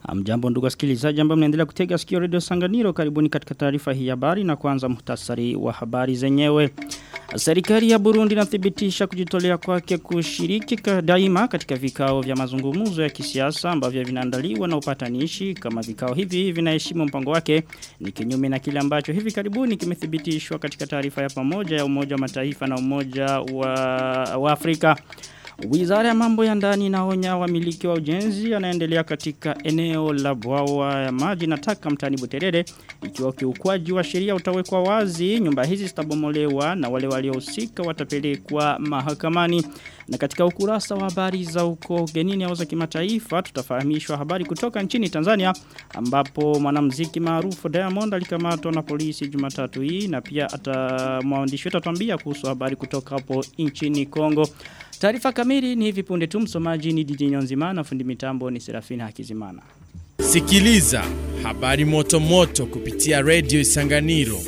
Mjambo ndugu wasikilizaji ambao mnaendelea kutega sikio Radio Sanganiro karibuni katika taarifa hii habari na kwanza muhtasari wa habari zenyewe. Serikali ya Burundi inathibitisha kujitolea kwake kushiriki daima katika vikao vya mazungumzo ya kisiasa ambavyo vinaandaliwa na upatanishi kama vikao hivi vinaheshimu mpango wake ni kinyume na kile ambacho hivi karibuni kimethibitishwa katika taarifa ya pamoja ya Umoja wa Mataifa na Umoja wa, wa Afrika. Wizara ya mambo ya ndani inaonya wamiliki wa ujenzi anaendelea katika eneo la bwawa ya maji na taka mtani Buterere ikiwa kiukwaji wa sheria utawekwa wazi nyumba hizi zitabomolewa na wale waliohusika watapelekwa mahakamani na katika ukurasa wa habari za uko genini au za kimataifa tutafahamishwa habari kutoka nchini Tanzania ambapo mwanamuziki maarufu Diamond alikamatwa na polisi Jumatatu hii na pia ata mwandishi wetu atuambia kuhusu habari kutoka hapo nchini Kongo Taarifa kamili ni hivi punde tu msomaji ni DJ Nyonzimana fundi mitambo ni Serafina Hakizimana. Sikiliza habari moto moto kupitia Radio Isanganiro.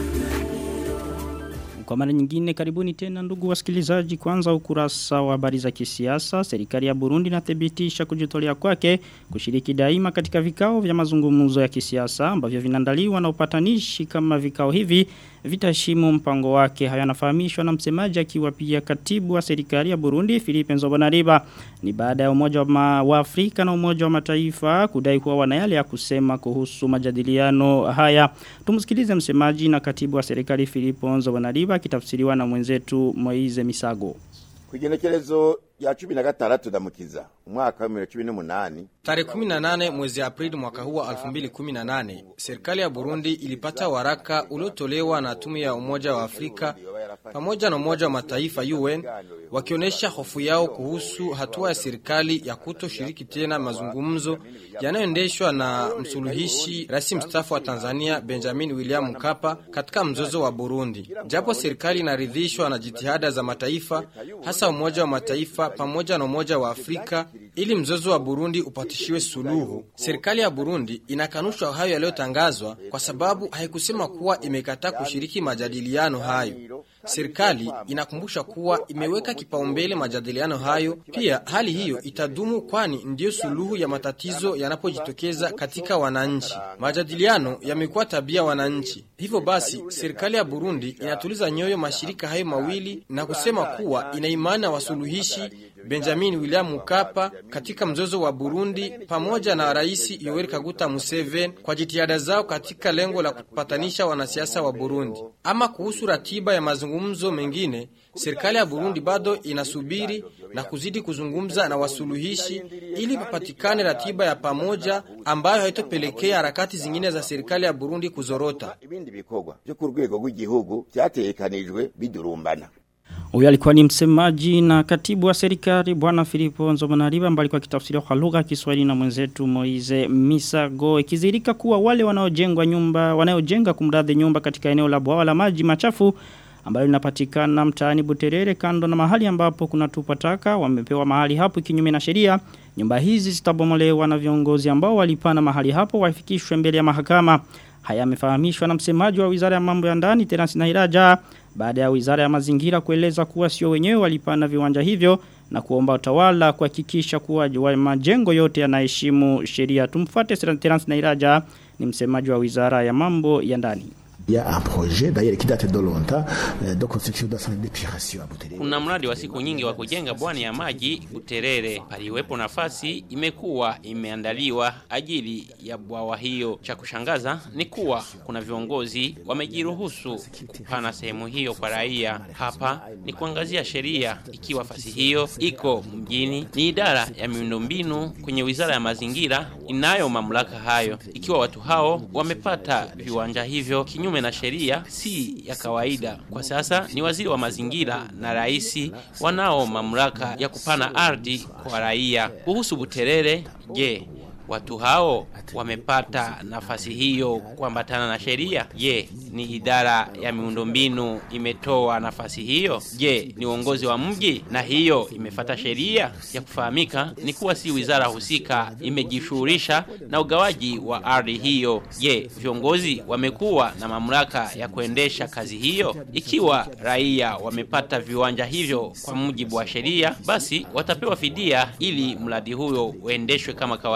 Kwa mara nyingine karibuni tena ndugu wasikilizaji kwanza ukurasa wa habari za kisiasa serikali ya Burundi inathibitisha kujitolea kwake kushiriki daima katika vikao vya mazungumzo ya kisiasa ambavyo vinaandaliwa na upatanishi kama vikao hivi vitaheshimu mpango wake haya yanafahamishwa na msemaji akiwa pia katibu wa serikali ya Burundi Philippe Nzobonariba ni baada ya umoja wa, ma, wa Afrika na umoja wa mataifa kudai kuwa wana yale ya kusema kuhusu majadiliano haya tumsikilize msemaji na katibu wa serikali Philippe Nzobonariba kitafsiriwa na mwenzetu Moize Misago Kugenekerezo ya 16 ndamukiza umwaka wa 2018 Tarehe 18 mwezi Aprili mwaka huu wa 2018 serikali ya Burundi ilipata waraka uliotolewa na tume ya Umoja wa Afrika pamoja na Umoja wa Mataifa UN wakionyesha hofu yao kuhusu hatua ya serikali ya kutoshiriki tena mazungumzo yanayoendeshwa na msuluhishi rais mstaafu wa Tanzania Benjamin William Mkapa katika mzozo wa Burundi. Japo serikali inaridhishwa na jitihada za mataifa hasa Umoja wa Mataifa pamoja na Umoja wa Afrika ili mzozo wa Burundi upatishiwe suluhu. Serikali ya Burundi inakanusha hayo yaliyotangazwa kwa sababu haikusema kuwa imekataa kushiriki majadiliano hayo. Serikali inakumbusha kuwa imeweka kipaumbele majadiliano hayo. Pia hali hiyo itadumu, kwani ndiyo suluhu ya matatizo yanapojitokeza katika wananchi. Majadiliano yamekuwa tabia wananchi. Hivyo basi, serikali ya Burundi inatuliza nyoyo mashirika hayo mawili na kusema kuwa ina imani na wasuluhishi Benjamin William Mkapa katika mzozo wa Burundi pamoja na Rais Yoweri Kaguta Museveni kwa jitihada zao katika lengo la kupatanisha wanasiasa wa Burundi. Ama kuhusu ratiba ya mazungumzo mengine, serikali ya Burundi bado inasubiri na kuzidi kuzungumza na wasuluhishi ili papatikane ratiba ya pamoja ambayo haitopelekea harakati zingine za serikali ya Burundi kuzorota. ibindi bikorwa byo ku rwego rw'igihugu byatekanijwe bidurumbana Huyo alikuwa ni msemaji na katibu wa serikali bwana Filipo Nzomonariba ambaye alikuwa akitafsiriwa kwa lugha ya Kiswahili na mwenzetu Moize Misago ikizirika kuwa wale wanaojengwa nyumba wanaojenga kumradhi nyumba katika eneo la bwawa la maji machafu ambayo linapatikana mtaani Buterere kando na mahali ambapo kuna tupa taka wamepewa mahali hapo kinyume na sheria nyumba hizi zitabomolewa na viongozi ambao walipana mahali hapo wafikishwe mbele ya mahakama haya yamefahamishwa na msemaji wa Wizara ya Mambo ya Ndani Terence Nahiraja baada ya Wizara ya Mazingira kueleza kuwa sio wenyewe walipana viwanja hivyo na kuomba utawala kuhakikisha kuwa majengo yote yanaheshimu sheria tumfuate Terence Nahiraja ni msemaji wa Wizara ya Mambo ya Ndani Il y a un projet d'ailleurs qui date de longtemps euh, de construction d'un centre d'épuration à Buterere. Kuna mradi wa siku nyingi wa kujenga bwani ya maji Buterere. Paliwepo nafasi imekuwa imeandaliwa ajili ya bwawa hiyo. Cha kushangaza ni kuwa kuna viongozi wamejiruhusu kupana sehemu hiyo kwa raia. Hapa ni kuangazia sheria ikiwa fasi hiyo iko mjini. Ni idara ya miundombinu kwenye Wizara ya Mazingira inayo mamlaka hayo. Ikiwa watu hao wamepata viwanja hivyo kinyume na sheria si ya kawaida. Kwa sasa ni waziri wa mazingira na raisi wanao mamlaka ya kupana ardhi kwa raia. Kuhusu Buterere, je, watu hao wamepata nafasi hiyo kuambatana na sheria? Je, ni idara ya miundombinu imetoa nafasi hiyo? Je, ni uongozi wa mji na hiyo imefata sheria? Ya kufahamika ni kuwa si wizara husika imejishughulisha na ugawaji wa ardhi hiyo. Je, viongozi wamekuwa na mamlaka ya kuendesha kazi hiyo? Ikiwa raia wamepata viwanja hivyo kwa mujibu wa sheria, basi watapewa fidia ili mradi huyo uendeshwe kama kawaida.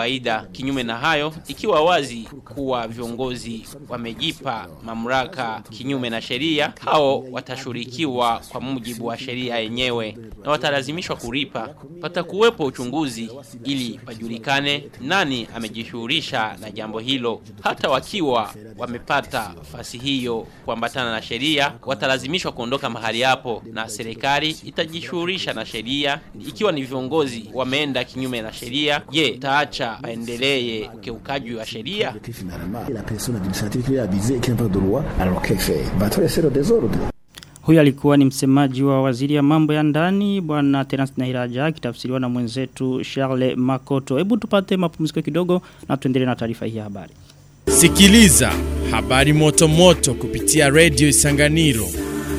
kinyume na hayo ikiwa wazi kuwa viongozi wamejipa mamlaka kinyume na sheria hao watashurikiwa kwa mujibu wa sheria yenyewe na watalazimishwa kulipa patakuwepo uchunguzi ili pajulikane nani amejishughulisha na jambo hilo hata wakiwa wamepata fasi hiyo kuambatana na sheria watalazimishwa kuondoka mahali hapo na serikali itajishughulisha na sheria ikiwa ni viongozi wameenda kinyume na sheria je taacha paendelee ukiukaji wa sheria La persona administrative qui est abusée et qui n'a pas de droit, alors qu'elle fait Va trop laisser le désordre. Huyu alikuwa ni msemaji wa waziri ya mambo ya ndani bwana Terence Nahiraja akitafsiriwa na mwenzetu Charles Makoto. Hebu tupate mapumziko kidogo na tuendelee na taarifa hii ya habari. Sikiliza habari moto moto kupitia Radio Isanganiro.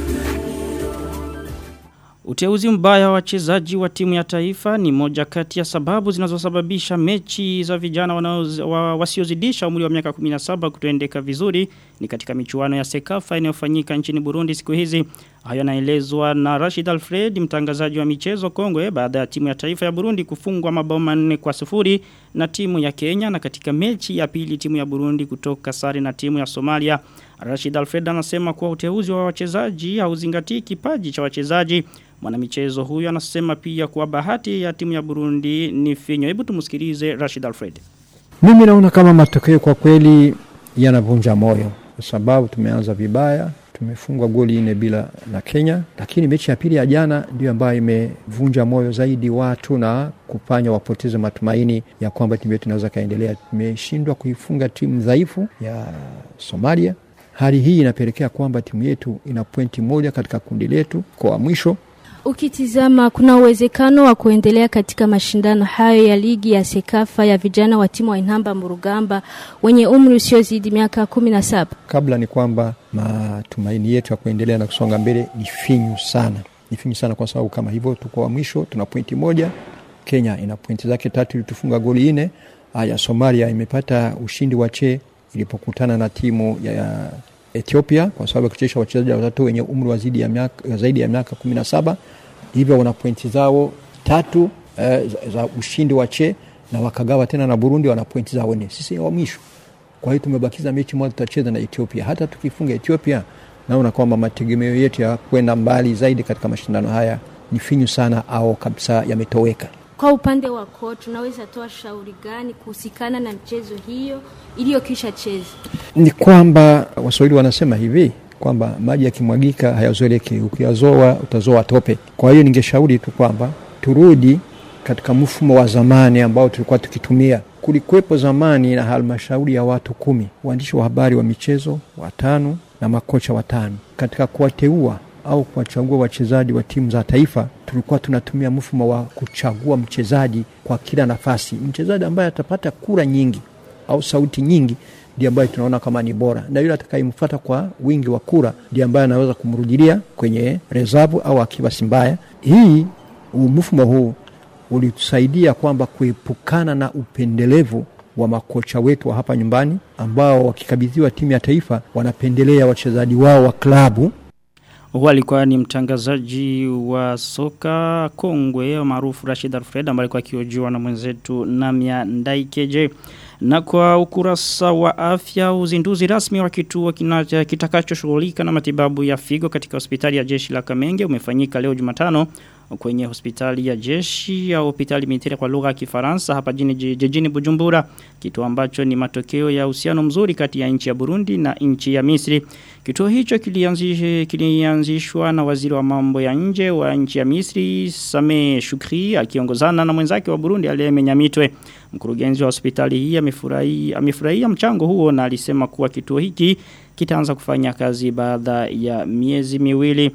Uteuzi mbaya wa wachezaji wa timu ya taifa ni moja kati ya sababu zinazosababisha mechi za vijana wanaoz- wa, wasiozidisha umri wa miaka 17 kutoendeka vizuri ni katika michuano ya Sekafa inayofanyika nchini Burundi siku hizi. Hayo yanaelezwa na Rashid Alfred mtangazaji wa michezo Kongwe baada ya timu ya taifa ya Burundi kufungwa mabao manne kwa sufuri na timu ya Kenya na katika mechi ya pili timu ya Burundi kutoka sare na timu ya Somalia. Rashid Alfred anasema kuwa uteuzi wa wachezaji hauzingatii kipaji cha wachezaji. Mwanamichezo huyu anasema pia kuwa bahati ya timu ya Burundi ni finyo. Hebu tumsikilize Rashid Alfred. Mimi naona kama matokeo kwa kweli yanavunja moyo kwa sababu tumeanza vibaya, tumefungwa goli nne bila na Kenya, lakini mechi ya pili ya jana ndio ambayo imevunja moyo zaidi watu na kufanya wapoteze matumaini ya kwamba timu yetu inaweza kaendelea. Tumeshindwa kuifunga timu dhaifu ya Somalia. Hali hii inapelekea kwamba timu yetu ina pointi moja katika kundi letu kwa mwisho Ukitizama kuna uwezekano wa kuendelea katika mashindano hayo ya ligi ya Sekafa ya vijana wa timu wa Inhamba Murugamba wenye umri usiozidi miaka kumi na saba. kabla ni kwamba matumaini yetu ya kuendelea na kusonga mbele ni finyu sana, ni finyu sana kwa sababu kama hivyo tuko wa mwisho, tuna pointi moja. Kenya ina pointi zake tatu, ilitufunga goli nne. Haya, Somalia imepata ushindi wa che ilipokutana na timu ya, ya Ethiopia kwa sababu ya kuchezesha wachezaji watatu wenye umri wa zaidi ya miaka, zaidi ya miaka kumi na saba hivyo wana pointi zao tatu eh, za, za ushindi wa che na wakagawa tena na Burundi wana pointi zao nne. Sisi ni wa mwisho. Kwa hiyo tumebakiza mechi moja tutacheza na Ethiopia. Hata tukifunga Ethiopia, naona kwamba mategemeo yetu ya kwenda mbali zaidi katika mashindano haya ni finyu sana au kabisa yametoweka. Kwa upande wa coach, unaweza toa shauri gani kuhusikana na mchezo hiyo iliyokisha cheza? Ni kwamba Waswahili wanasema hivi kwamba maji yakimwagika hayazoeleki, ukiyazoa utazoa tope. Kwa hiyo ningeshauri tu kwamba turudi katika mfumo wa zamani ambao tulikuwa tukitumia. Kulikuwepo zamani na halmashauri ya watu kumi, waandishi wa habari wa michezo watano na makocha watano. Katika kuwateua au kuwachagua wachezaji wa timu za taifa, tulikuwa tunatumia mfumo wa kuchagua mchezaji kwa kila nafasi. Mchezaji ambaye atapata kura nyingi au sauti nyingi ndiye ambaye tunaona kama ni bora, na yule atakayemfuata kwa wingi wa kura ndiye ambaye anaweza kumrudilia kwenye rezabu au akiwa Simbaya. Hii mfumo huu ulitusaidia kwamba kuepukana na upendelevu wa makocha wetu wa hapa nyumbani ambao wakikabidhiwa timu ya taifa wanapendelea wachezaji wao wa klabu Huwa alikuwa ni mtangazaji wa soka kongwe maarufu Rashid Alfred ambaye alikuwa akiojiwa na mwenzetu Namia Ndaikeje. Na kwa ukurasa wa afya uzinduzi rasmi wa kituo kinacha- kitakachoshughulika na matibabu ya figo katika hospitali ya jeshi la Kamenge umefanyika leo Jumatano kwenye hospitali ya jeshi ya hospitali militari kwa lugha ya Kifaransa hapa jini, jijini Bujumbura kituo ambacho ni matokeo ya uhusiano mzuri kati ya nchi ya Burundi na nchi ya Misri kituo hicho kilianzishwa kilianzishwa na waziri wa mambo ya nje wa nchi ya Misri Same Shukri akiongozana na mwenzake wa Burundi Aleme Nyamitwe mkurugenzi wa hospitali hii amefurahia amefurahia mchango huo na alisema kuwa kituo hiki kitaanza kufanya kazi baada ya miezi miwili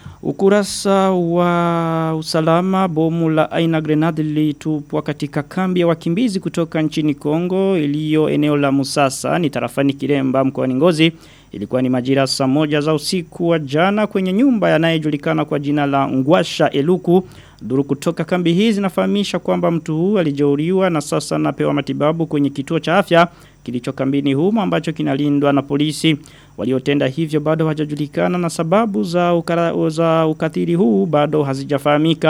Ukurasa wa usalama bomu la aina grenade lilitupwa katika kambi ya wakimbizi kutoka nchini Kongo iliyo eneo la Musasa ni tarafani Kiremba mkoani Ngozi ilikuwa ni majira saa moja za usiku wa jana kwenye nyumba yanayejulikana kwa jina la Ngwasha Eluku Duru kutoka kambi hizi zinafahamisha kwamba mtu huu alijeruhiwa na sasa anapewa matibabu kwenye kituo cha afya kilicho kambini humo ambacho kinalindwa na polisi. Waliotenda hivyo bado hajajulikana na sababu za, ukara, za ukatili huu bado hazijafahamika.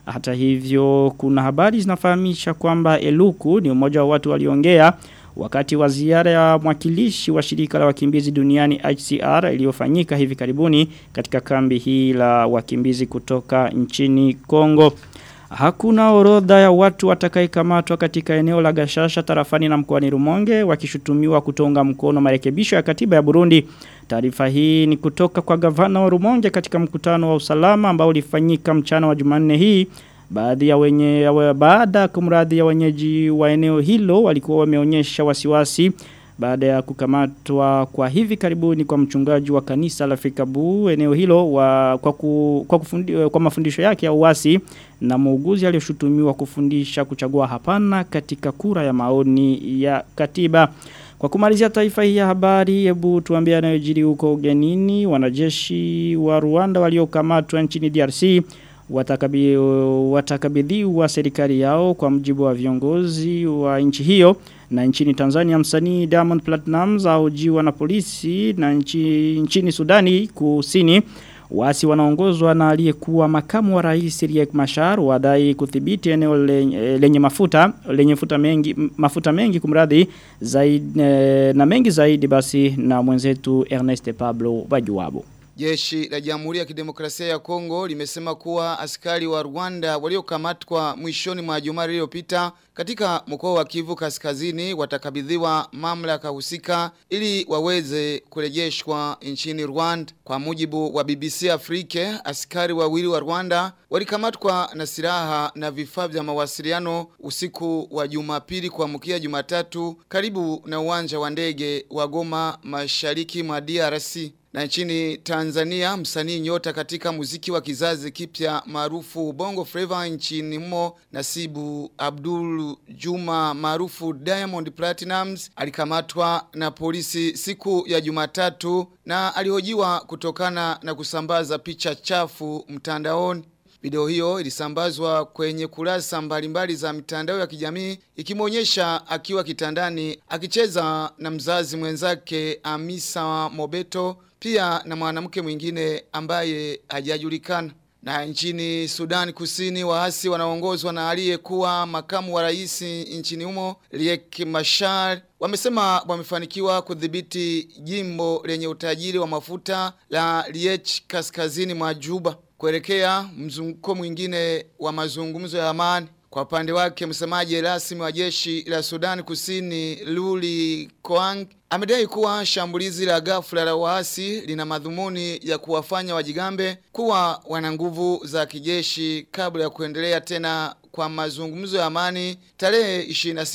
Hata hivyo kuna habari zinafahamisha kwamba Eluku ni mmoja wa watu waliongea wakati wa ziara ya mwakilishi wa shirika la wakimbizi duniani HCR iliyofanyika hivi karibuni katika kambi hii la wakimbizi kutoka nchini Kongo. Hakuna orodha ya watu watakayekamatwa katika eneo la Gashasha tarafani na mkoani Rumonge wakishutumiwa kutonga mkono marekebisho ya katiba ya Burundi. Taarifa hii ni kutoka kwa gavana wa Rumonge katika mkutano wa usalama ambao ulifanyika mchana wa Jumanne hii. Baadhi ya wenye ya baada kumradhi ya wenyeji wa eneo hilo walikuwa wameonyesha wasiwasi baada ya kukamatwa kwa hivi karibuni kwa mchungaji wa kanisa la Fikabu eneo hilo wa, kwa, ku, kwa, kufundi, kwa mafundisho yake ya uasi na muuguzi aliyoshutumiwa kufundisha kuchagua hapana katika kura ya maoni ya katiba. Kwa kumalizia taifa hii ya habari, hebu tuambie yanayojiri huko ugenini, wanajeshi wa Rwanda waliokamatwa nchini DRC watakabi, watakabidhiwa serikali yao kwa mjibu wa viongozi wa nchi hiyo na nchini Tanzania msanii Diamond Platnumz aujiwa na polisi na nchi, nchini Sudani kusini Wasi wanaongozwa na aliyekuwa makamu wa rais Riek Machar wadai kudhibiti eneo lenye, lenye mafuta lenye mafuta mengi mafuta mengi kumradhi zaidi na mengi zaidi basi na mwenzetu Ernest Pablo Bajuwabo. Jeshi la Jamhuri ya Kidemokrasia ya Kongo limesema kuwa askari wa Rwanda waliokamatwa mwishoni mwa juma lililopita katika mkoa wa Kivu Kaskazini watakabidhiwa mamlaka husika ili waweze kurejeshwa nchini Rwanda. Kwa mujibu wa BBC Afrika, askari wawili wa Rwanda walikamatwa na silaha na vifaa vya mawasiliano usiku wa Jumapili kuamkia Jumatatu karibu na uwanja wa ndege wa Goma mashariki mwa DRC. Na nchini Tanzania msanii nyota katika muziki wa kizazi kipya maarufu Bongo Flava nchini humo Nasibu Abdul Juma maarufu Diamond Platinums alikamatwa na polisi siku ya Jumatatu na alihojiwa kutokana na kusambaza picha chafu mtandaoni. Video hiyo ilisambazwa kwenye kurasa mbalimbali za mitandao ya kijamii ikimwonyesha akiwa kitandani akicheza na mzazi mwenzake Amisa Mobeto pia na mwanamke mwingine ambaye hajajulikana. Na nchini Sudan Kusini waasi wanaongozwa na aliyekuwa makamu wa rais nchini humo Riek Machar wamesema wamefanikiwa kudhibiti jimbo lenye utajiri wa mafuta la Riech kaskazini mwa Juba kuelekea mzunguko mwingine wa mazungumzo ya amani. Kwa upande wake msemaji rasmi wa jeshi la Sudan Kusini Luli Koang amedai kuwa shambulizi la ghafla la waasi lina madhumuni ya kuwafanya wajigambe kuwa wana nguvu za kijeshi kabla ya kuendelea tena kwa mazungumzo ya amani tarehe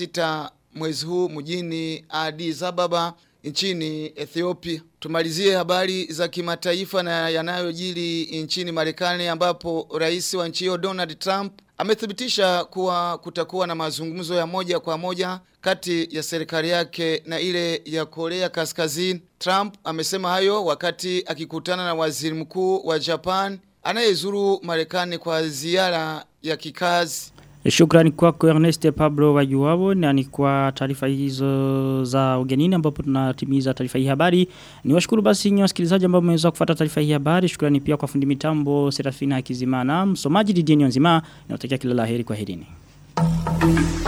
26 mwezi huu mjini Addis Ababa nchini Ethiopia. Tumalizie habari za kimataifa na yanayojiri nchini Marekani ambapo rais wa nchi hiyo Donald Trump amethibitisha kuwa kutakuwa na mazungumzo ya moja kwa moja kati ya serikali yake na ile ya Korea Kaskazini. Trump amesema hayo wakati akikutana na waziri mkuu wa Japan anayezuru Marekani kwa ziara ya kikazi. Shukrani kwako Ernest Pablo Wajuwabo na ni kwa taarifa hizo za ugenini ambapo tunatimiza taarifa hii habari. Ni washukuru basi nyinyi wasikilizaji ambao mmeweza kufuata taarifa hii habari. Shukrani pia kwa fundi mitambo Serafina Kizimana, msomaji Didier Nzima. Nawatakia kila laheri kwa herini.